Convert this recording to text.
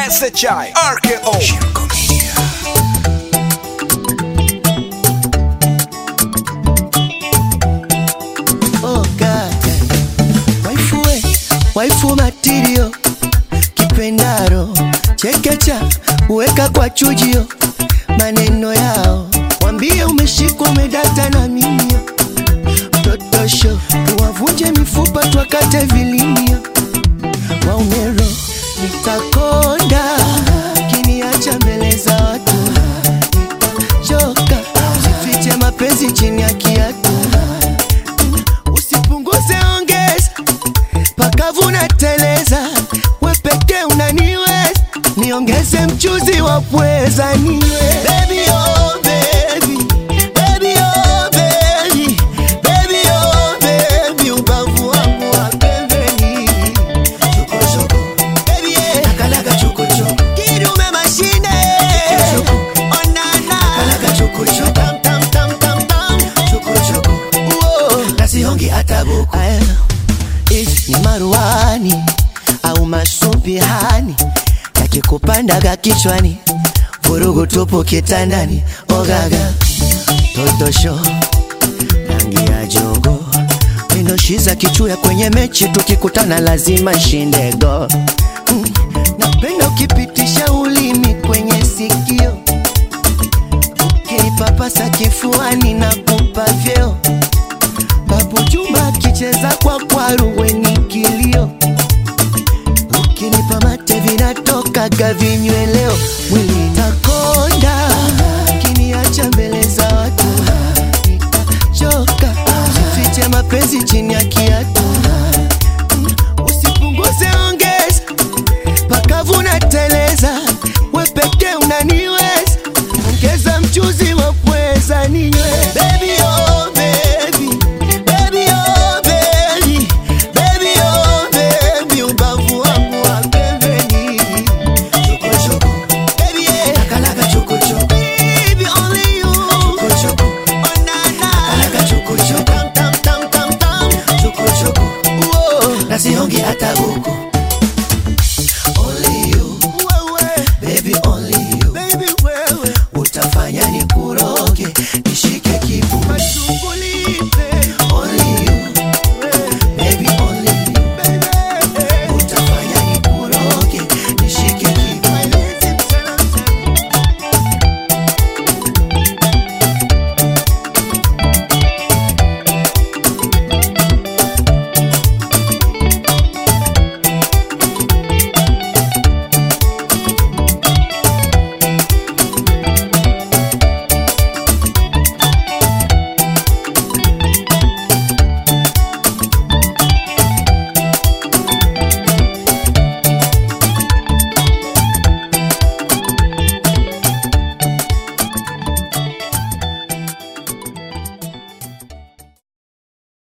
SHI RKO Shirko Media. Oh God. Waifu we, waifu matirio kipendaro chekecha uweka kwa chujio maneno yao wambie umeshikwa umedata na mimio totosho tuwavunje mifupa twakate vilimio waumero nitakonda kiniacha mbele za watu nitachoka sifiche mapenzi chini ya kiatu usipunguze ongeza pakavu na teleza we pekee unaniweza niongeze mchuzi wa pweza niwe baby, oh, baby. Baby, oh, baby. Baby, oh, baby. Ubavu wangu wa pembeni. Chokochoko. Baby, yeah. Kidume mashine. Onana. Tam, tam, tam, tam, tam. Uo. Aya. If ni maruani au masumbihani yakikupandaga kichwani vurugu tupu kitandani ogaga totosho rangi ya jogo mindoshiza kichuya kwenye mechi tukikutana lazima shindego mm. napenda ukipitisha ulimi kwenye sikio ukinipapasa kifuani na kupa vyeo Babu Juma akicheza kwa kwaru weni kilio, ukinipa mate vinatokaga vinyweleo, mwili takonda, kiniacha mbele za watu nitachoka, sifiche mapenzi chini ya kiatu, usipunguze ongeza, pakavu na teleza, we pekee unaniweza, ongeza mchuzi wa